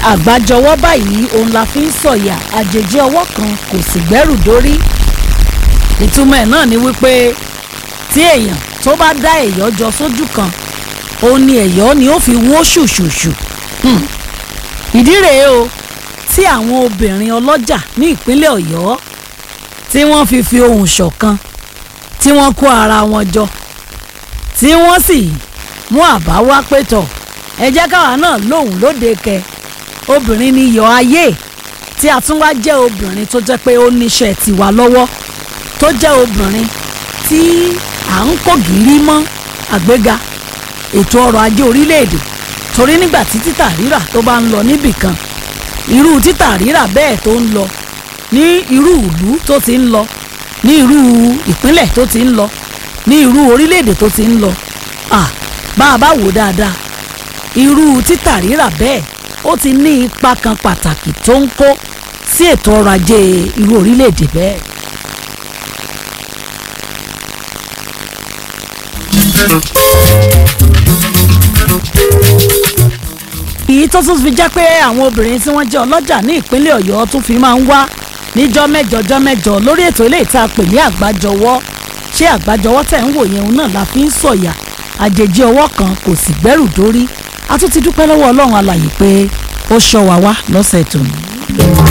àgbájọwọ́ báyìí òun la fi ń sọ̀yà àjèjì ọwọ́ kan kò sì gbẹ́rù dórí ìtumọ̀ ẹ̀ náà ni wípé tí èèyàn tó bá dá ẹ̀yọ́ jọ sójú kan òun ni ẹ̀yọ́ ni ó fi wó ṣùṣùṣù Hmm. ìdí rèé o tí àwọn obìnrin ọlọ́jà ní ìpínlẹ̀ ọ̀yọ́ tí wọ́n fi fi ohùn ṣọ̀kan tí wọ́n kó ara wọn jọ tí wọ́n sì mú àbá wá pétọ̀ ẹ jẹ́ káwa náà lóhùn lóde kẹ obìnrin ni iyọ̀ ayé tí a tún wá jẹ́ obìnrin tó jẹ́ pé ó níṣẹ́ tiwa lọ́wọ́ tó jẹ́ obìnrin tí à ń kó gìrì mọ́ àgbéga ètò ọrọ̀ ajé orílẹ̀-èdè torí nígbà tí títà rírà tó bá ń lọ níbì kan irú títà rírà bẹ́ẹ̀ tó ń lọ ní irú ìlú tó ti ń lọ ní irú ìpínlẹ̀ tó ti ń lọ ní irú orílẹ̀-èdè tó ti ń lọ ah bá a bá wò dáadáa irú títà rírà bẹ́ẹ̀ ó ti ní ipa kan pàtàkì tó ń kó sí ètò ọrọ̀ ajé irú orílẹ̀-èdè bẹ́ẹ̀. èyí tó tún fi jẹ́ pé àwọn obìnrin tí wọ́n jẹ́ ọlọ́jà ní ìpínlẹ̀ ọ̀yọ́ tún fi máa ń wá níjọ́ mẹ́jọ jọ́ mẹ́jọ lórí ètò ilé ìta pè ní àgbájọwọ́ ṣé àgbájọwọ́ tẹ̀ ń wò yẹn òun náà la fi ń sọ̀yà àjèjì ọwọ́ kan kò sì gbẹ́rù dórí a tún ti dúpẹ́ lọ́wọ́ ọlọ́run alàyè pé ó ṣọ́ wa wá lọ́sẹ̀ tòní.